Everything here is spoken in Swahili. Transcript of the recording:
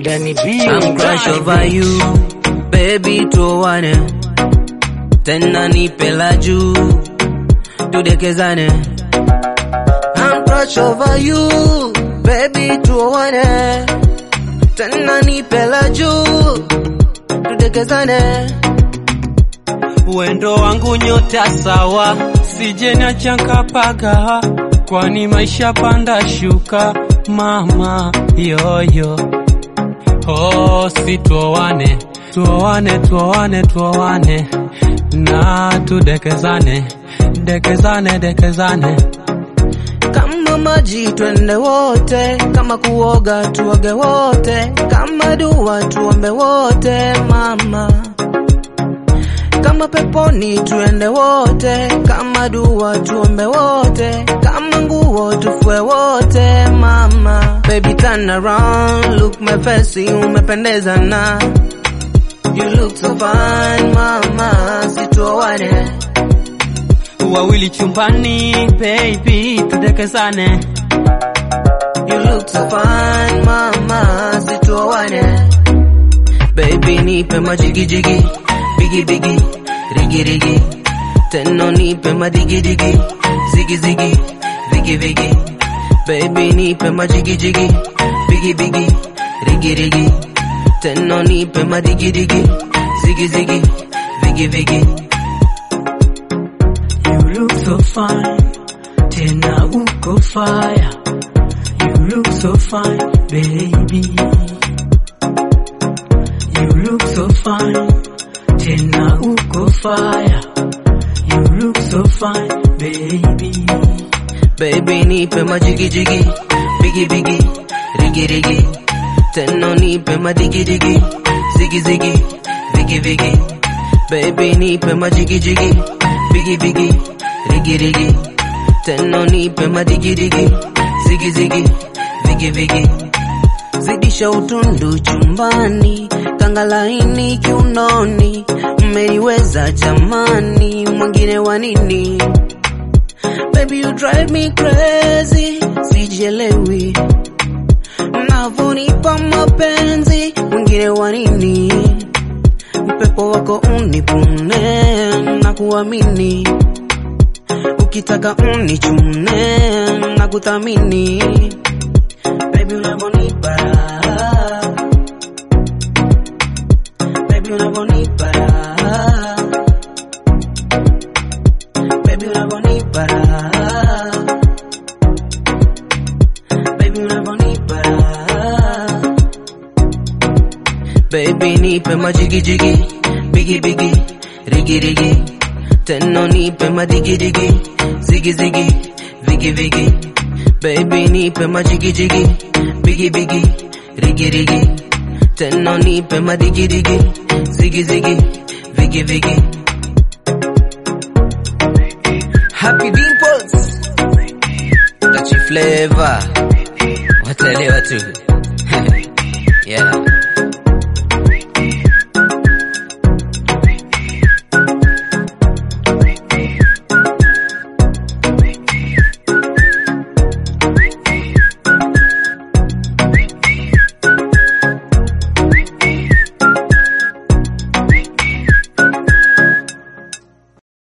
Danny B. I'm crush over you baby, tuoane tena, nipe la juu tudekezane. I'm crush over you baby, tuoane tena, nipe la juu tudekezane. Wendo wangu nyota sawa, sije niacha nkapaga, kwani maisha panda shuka, mama yoyo. Oh, si tuoane, tuoane, tuoane, tuoane na tudekezane, dekezane, dekezane. Kama maji twende wote, kama kuoga tuoge wote, kama dua tuombe wote mama kama peponi tuende wote, kama dua tuombe wote, kama nguo tufue wote mama. Baby turn around, look my face, umependeza na you look so fine mama, situoane Wawili chumbani, baby, tudekezane. You look so fine mama, situoane baby, nipe majigijigi bigi bigi rigi rigi teno nipe madigi digi zigi zigi vigi vigi baby nipe majigi jigi bigi bigi rigi rigi teno nipe madigi digi zigi zigi vigi vigi You look so fine, tena uko fire. You look so fine, baby. You look so fine, tena uko fire. You look so fine, baby. baby nipe majigi jigi bigi bigi rigi rigi teno nipe madigi digi zigi zigi vigi vigi baby nipe majigi jigi bigi bigi rigi rigi teno nipe madigi digi zigi zigi vigi vigi zidisha utundu chumbani kanga laini kiunoni mmeniweza jamani mwingine wa nini Baby, you drive me crazy, sijielewi mnavonipa mapenzi, mwingine wa nini? Upepo wako unipune na kuamini, ukitaka unichune na kuthamini. Baby, unavonipa raha. Baby, unavonipa raha. Baby, unavonipa raha. Baby, unavonipa raha. Baby, nipe majigi jigi, bigi bigi, rigi rigi. Teno nipe madigi digi, zigi zigi, vigi vigi. Baby, nipe majigi jigi, bigi bigi, rigi rigi. Teno nipe madigi digi, zigi zigi, vigi vigi. Happy Dimples Touchy flavor Watelewa tu Yeah